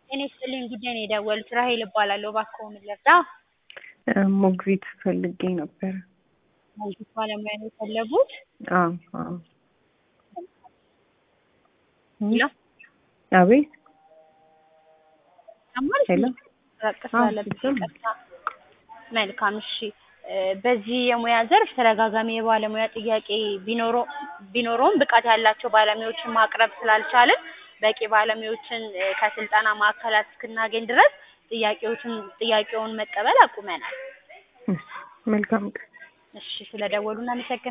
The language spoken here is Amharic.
ጤና ይስጥልኝ ጉዳይ ነው የደወሉት ራሔል እባላለሁ እባክዎ ምን ልርዳ? ሞግዚት ፈልጌ ነበር። ሞግዚት ባለሙያ ነው የፈለጉት? አዎ አዎ። ሄሎ አቤት ይሰማል? ሄሎ ራቅ አዎ ስላለብኝ ይሰማል። ይቅርታ። መልካም እሺ። በዚህ የሙያ ዘርፍ ተደጋጋሚ የባለሙያ ጥያቄ ቢኖረው ቢኖረውም ብቃት ያላቸው ባለሙያዎችን ማቅረብ ስላልቻልን በቂ ባለሙያዎችን ከስልጠና ማዕከላት እስክናገኝ ድረስ ጥያቄዎችን ጥያቄውን መቀበል አቁመናል። እሺ መልካም ቀን። እሺ ስለደወሉ እናመሰግናለን።